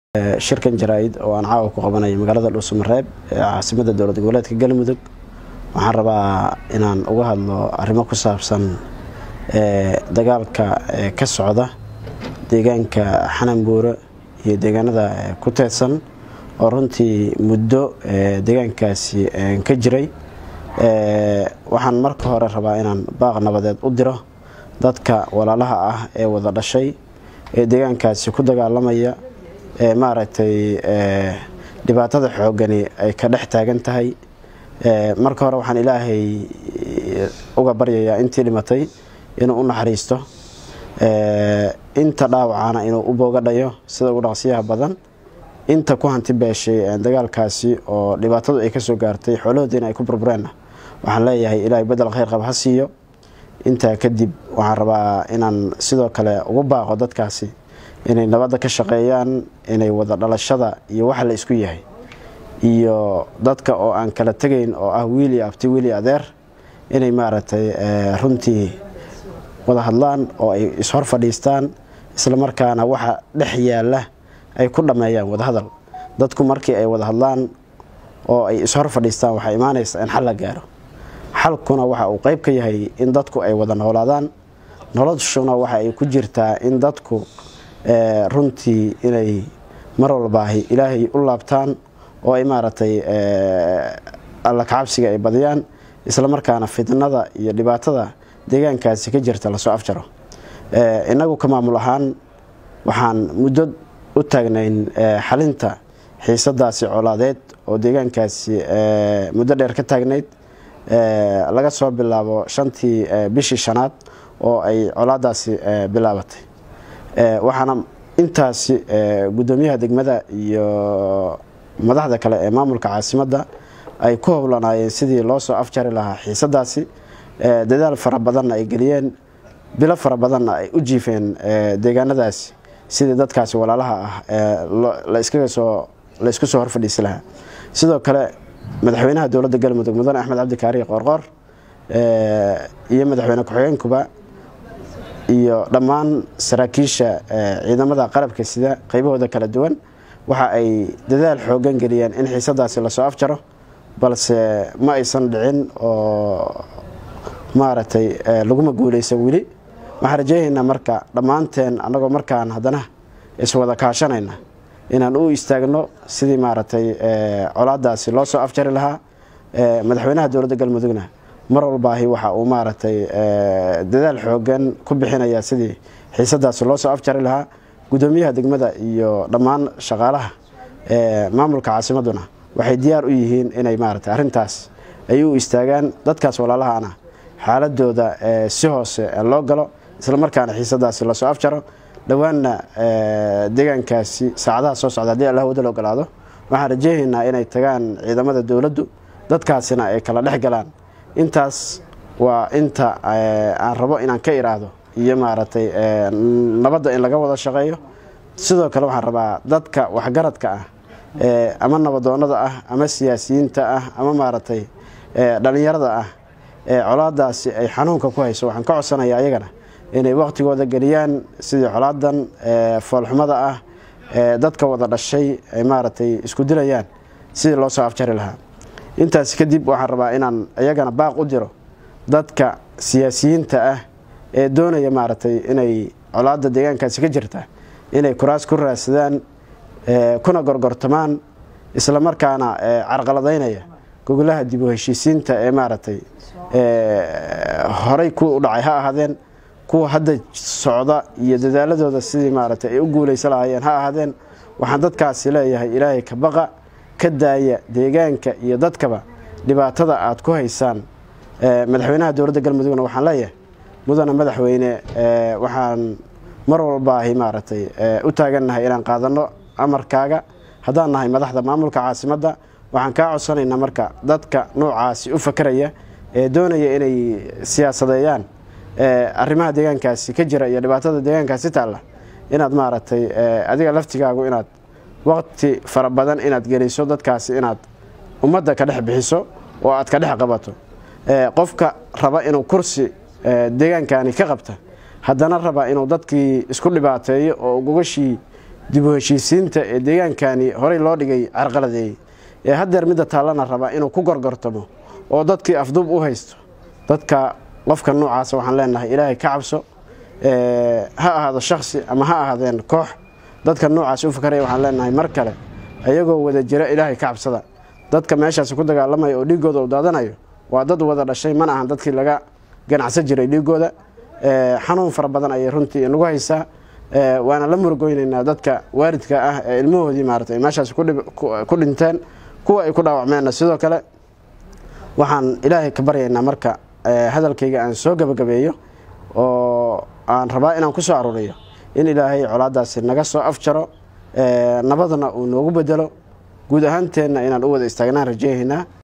shirkan jaraa-id oo aan caawa ku qabanayo magaalada dhuusamareeb ee caasimada dowlad goboleedka galmudug waxaan rabaa inaan uga hadlo arrimo ku saabsan dagaalka ka socda deegaanka xananbuure iyo deegaanada ku teedsan oo runtii muddo deegaankaasi ka jiray waxaan marka hore rabaa inaan baaq nabadeed u diro dadka walaalaha ah ee wada dhashay ee deegaankaasi ku dagaalamaya ee maaragtay dhibaatada xoogani ay ka dhex taagan tahay marka hore waxaan ilaahay uga baryayaa intii dhimatay inuu u naxariisto inta dhaawacana inuu u boogadhayo sida ugu dhaqsiyaha badan inta ku hanti beeshay dagaalkaasi oo dhibaatadu ay kasoo gaartay xoolahoodiina ay ku burbureenna waxaan leeyahay ilaahay bedel khayr qab ha siiyo intaa kadib waxaan rabaa inaan sidoo kale ugu baaqo dadkaasi inay nabadda ka shaqeeyaan inay wada dhalashada iyo waxa la isku yahay iyo dadka oo aan kala tegayn oo ah wiili abti wiili adeer inay maaragtay runtii wada hadlaan oo ay ishor fadhiistaan islamarkaana waxa dhex yaalla ay ku dhammeeyaan wadahadal dadku markii ay wada hadlaan oo ay ishor fadhiistaan waxaa imaanaysa in xal la gaaro xalkuna waxa uu qayb ka yahay in dadku ay wada noolaadaan noloshuna waxa ay ku jirtaa in dadku runtii inay mar walbaahi ilaahay u laabtaan oo ay maaragtay alla kacabsiga ay badiyaan islamarkaana fitnada iyo dhibaatada deegaankaasi ka jirta lasoo afjaro innagu ka maamul ahaan waxaan muddo u taagnayn xalinta xiisadaasi colaadeed oo deegaankaasi muddo dheer ka taagnayd laga soo bilaabo shantii bishii shanaad oo ay colaadaasi bilaabatay waxaana intaasi guddoomiyaha degmada iyo madaxda kale ee maamulka caasimadda ay ku howlanaayeen sidii loo soo afjari lahaa xiisadaasi dadaal fara badanna ay geliyeen bilo fara badanna ay u jiifeen deegaanadaasi sidii dadkaasi walaalaha ah laisku soo horfadhiisi lahaa sidoo kale madaxweynaha dowladda galmudug mudane axmed cabdikaariy qoorqoor iyo madaxweyne ku-xigeenkuba iyo dhammaan saraakiisha ciidamada qarabka sida qaybahooda kala duwan waxa ay dadaal xoogan geliyeen in xiisadaasi lasoo afjaro balse ma aysan dhicin oo maaragtay laguma guuleysa weli waxaan rajeynaynaa marka dhammaanteen annagoo markaan haddana iswada kaashanayna inaan u istaagno sidii maaragtay colaadaasi loo soo afjari lahaa madaxweynaha dowladda galmudugna mar walbaahi waxa uu maaragtay dadaal xoogan ku bixinaya sidii xiisadaasi loo soo afjari lahaa guddoomiyaha degmada iyo dhammaan shaqaalaha maamulka caasimaduna waxay diyaar u yihiin inay maaragtay arrintaas ay u istaagaan dadkaas walaalahana xaaladooda si hoose loo galo islamarkaana xiisadaasi lasoo afjaro dhowaanna deegaankaasi saacadaha soo socda haddii allah wada la ogolaado waxaan rajeynaynaa inay tagaan ciidamada dowladdu dadkaasina ay kala dhex galaan intaas waa inta aan rabo inaan ka iraahdo iyo maaragtay nabadda in laga wada shaqeeyo sidoo kale waxaan rabaa dadka waxgaradka ah ama nabadoonada ah ama siyaasiyiinta ah ama maaragtay dhalinyarada ah ee colaadaasi ay xanuunka ku hayso waxaan ka codsanaya ayagana inay waqtigooda geliyaan sidii colaadan foolxumada ah dadka wada dhashay ay maaragtay isku dilayaan sidii loo soo afjari lahaa intaas kadib waxaan rabaa inaan iyagana baaq u diro dadka siyaasiyiinta ah ee doonaya maaragtay inay colaada deegaankaasi ka jirta inay kuraas ku raadsadaan kuna gorgortamaan islamarkaana carqaladaynaya gogolaha dib u heshiisiinta ee maaragtay horey ku u dhacay ha ahaadeen kuwa hadda socda iyo dadaaladooda sidii maaragtay ay u guulaysa lahaayeen ha ahaadeen waxaan dadkaasi leeyahay ilaahay ka baqa ka daaya deegaanka iyo dadkaba dhibaatada aad ku haysaan madaxweynaha dowladda galmudugna waxaan leeyahay mudana madaxweyne waxaan mar walbaahi maaragtay u taagannahay inaan qaadanno amarkaaga haddaan nahay madaxda maamulka caasimadda waxaan kaa codsanaynaa marka dadka noocaasi u fakeraya ee doonaya inay siyaasadeeyaan arrimaha deegaankaasi ka jira iyo dhibaatada deegaankaasi taalla inaad maaragtay adiga laftigaagu inaad waqti fara badan inaad geliso dadkaasi inaad ummadda ka dhex bixiso oo aad ka dhex qabato qofka raba inuu kursi deegaankani ka qabta haddana raba inuu dadkii isku dhibaateeyo oo gogashii dib u heshiisiinta ee deegaankani horey loo dhigay carqaladeeyey ee haddeer midda taallana raba inuu ku gorgortamo oo dadkii afduub u haysto dadka qofka noocaasa waxaan leenahay ilaahay ka cabso ha ahaado shaksi ama ha ahaadeen koox dadka noocaas u fakaraya waxaan leenahay mar kale ayagoo wada jira ilaahay ka cabsada dadka meeshaasi ku dagaalamaya oo dhiiggooda u daadanayo waa dad wada dhashay mana ahan dadkii laga ganacsan jiray dhiiggooda xanuun fara badan ayay runtii nagu haysaa waana la murugoynaynaa dadka waaridka ah ee ilmahoodii maarata meeshaasi ku dhinteen kuwa ay ku dhaawacmeenna sidoo kale waxaan ilaahay ka baryaynaa marka hadalkayga aan soo gabagabeeyo oo aan rabaa inaan ku soo aruuriyo in ilaahay colaadaasi naga soo afjaro nabadna uu noogu bedelo guud ahaanteenna inaan u wada istaagnaan rajeynaynaa